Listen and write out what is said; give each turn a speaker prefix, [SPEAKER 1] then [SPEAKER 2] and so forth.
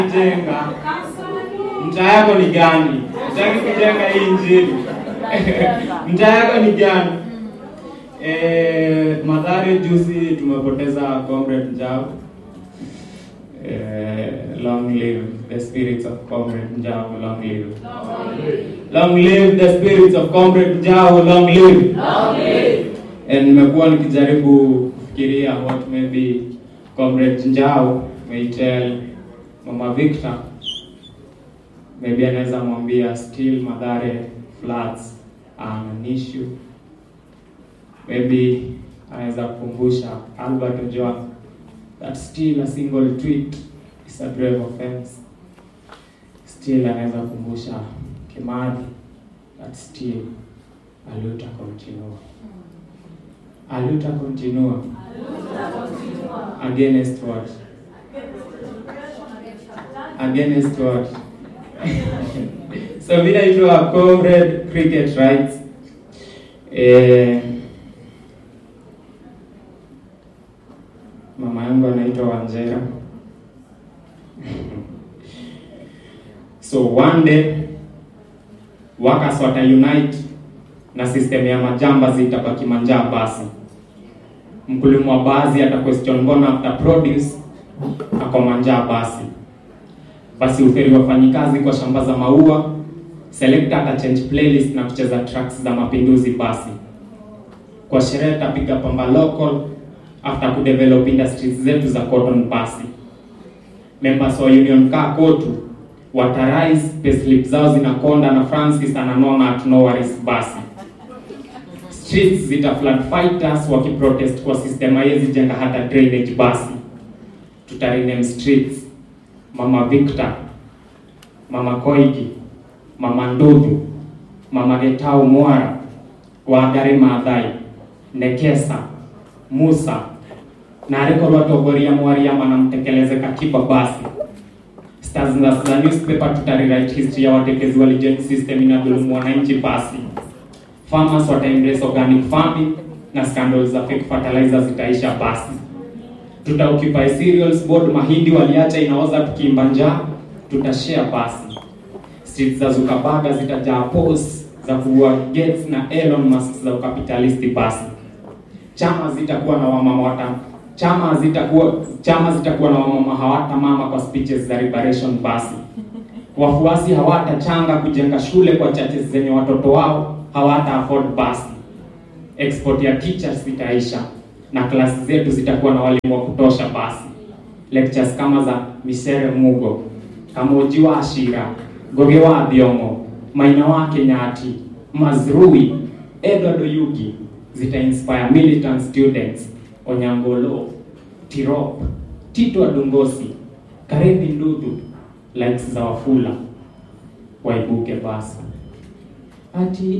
[SPEAKER 1] jenga mtaa yako ni gani? Utaki kujenga hii injili mtaa yako ni gani? Eh, Mathare juzi tumepoteza comrade Njau. Eh, long live the spirits of comrade Njau, long live. Long live the spirits of comrade Njau, long live. And nimekuwa nikijaribu kufikiria what maybe comrade Njau may tell Mama Victor maybe anaweza mwambia still Mathare floods are an issue. Maybe anaweza kukumbusha Albert Ojwang that still a single tweet is a grave offense. Still anaweza kukumbusha Kimathi that still a luta continua. A luta continua against what? Against what? so vile itwa comrade cricket rights eh, mama yangu anaitwa Wanjera so one day workers wata unite na system ya majamba zitabaki manjaa basi mkulima wa baadhi ata question mbona after produce ako manjaa basi basi uferi wafanyikazi kwa shamba za maua selector ata change playlist na kucheza tracks za mapinduzi basi kwa sherehe tapiga pamba local after kudevelop industries zetu za cotton basi members wa union kaa kotu watarise payslip zao zinakonda na francis ananona at no worries basi streets zita flood fighters wakiprotest kwa system haiwezi jenga hata drainage basi tutarename streets mama victor mama koigi mama ndudhu mama getau mwara wangari maathai nekesa musa na arikorwo atongoria mwariama na mtekeleze katiba basi stars za za newspaper tutarewrite history ya watekezi wa legend system inadhulumu wananchi basi farmers wata embrace organic farming na scandals za fake fertilizer zitaisha basi tuta occupy cereals board mahindi waliacha inaoza tukiimba njaa tutashare basi streets za Zuckerberg zitajaa posts za kuua Gates na Elon Musk za ukapitalisti basi chama zitakuwa na wamama wata chama zitakuwa chama zitakuwa na wamama hawata mama kwa speeches za liberation basi wafuasi hawatachanga kujenga shule kwa churches zenye watoto wao hawata afford basi export ya teachers zitaisha na klasi zetu zitakuwa na walimu wa kutosha basi lectures kama za Misere Mugo Kamoji wa Ashira Goge wa Thiongo Maina wa Kenyati Mazrui Edward Oyugi zita inspire militant students Onyangolo Tirop Tito Adungosi Karevi Ndudu likes za Wafula waibuke basi ati